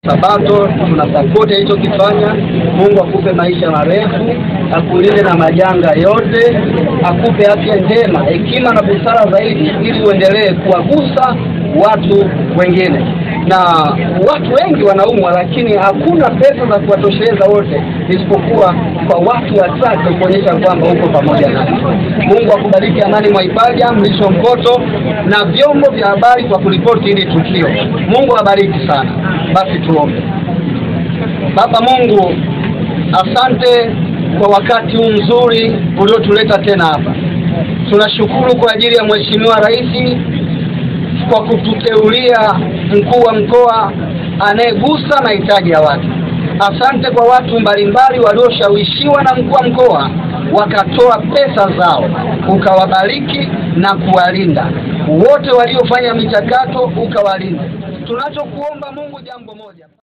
Sabato tunasapoti alichokifanya. Mungu akupe maisha marefu, akulinde na majanga yote, akupe afya njema, hekima na busara zaidi, ili uendelee kuwagusa watu wengine. Na watu wengi wanaumwa, lakini hakuna pesa za kuwatosheleza wote, isipokuwa kwa watu wachache kuonyesha kwamba uko pamoja nasi. Mungu akubariki. Amani Mwaipaja, Mlisho Mpoto na vyombo vya habari kwa kuripoti hili tukio. Mungu abariki sana. Basi tuombe. Baba Mungu, asante kwa wakati huu mzuri uliotuleta tena hapa. Tunashukuru kwa ajili ya Mheshimiwa Rais kwa kututeulia mkuu wa mkoa anayegusa mahitaji ya watu. Asante kwa watu mbalimbali walioshawishiwa na mkuu wa mkoa wakatoa pesa zao, ukawabariki na kuwalinda. Wote waliofanya michakato ukawalinda. Tunachokuomba Mungu jambo moja